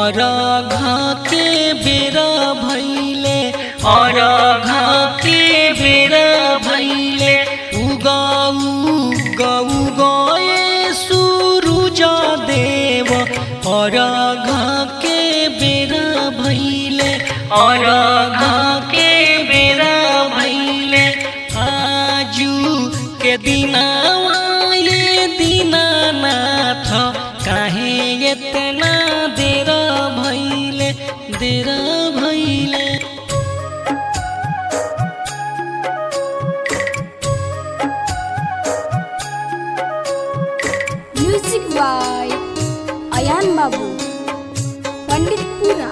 और के बेर भैले और के बेर भैले उगऊ गऊ गए सूरुज देव और के बेर भैले और के बेर भैले आजू के दिनावा ये दीनानाथ काहे इतना देर भैले देर भैले म्यूजिक बाय अयान बाबू पंडितपुरा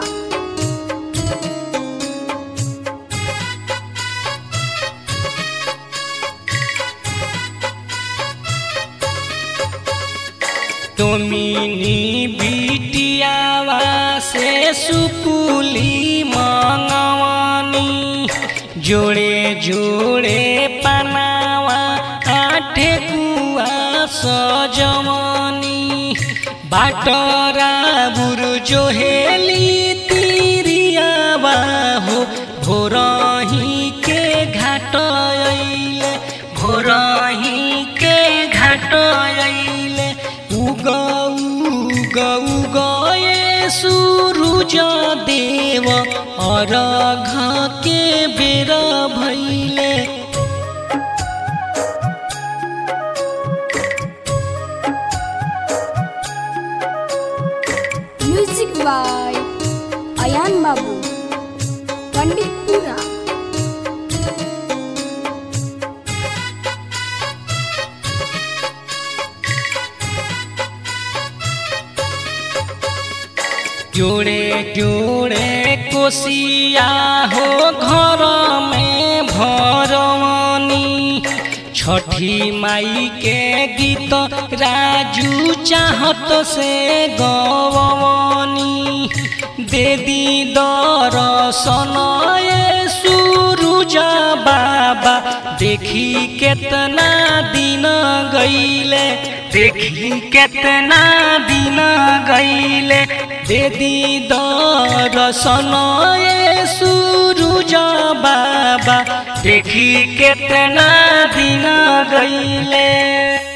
तुमिनी बिटियावा से सुकुली मंगवानी जोड़े जोड़े पनावा आठे कुआ सजवानी बाटरा बुरु जोहेली तिरियावा हो भोरही के घाट अइले भोरही के घाट अइले उगऊ गऊ गए सूरुज देव और के बेर भैले म्यूजिक बाय अयान बाबू पंडितपुरा जोड़े जोड़े कोसिया हो घर में भरवनी छठी माई के गीत राजू चाहत से गवनी दे दी दर्शन ये सूरुज बाबा देखी केतना दिन गईले देखी केतना दिन गईले दे दी दर्शन ये सूरुज बाबा देखी केतना दिन गईले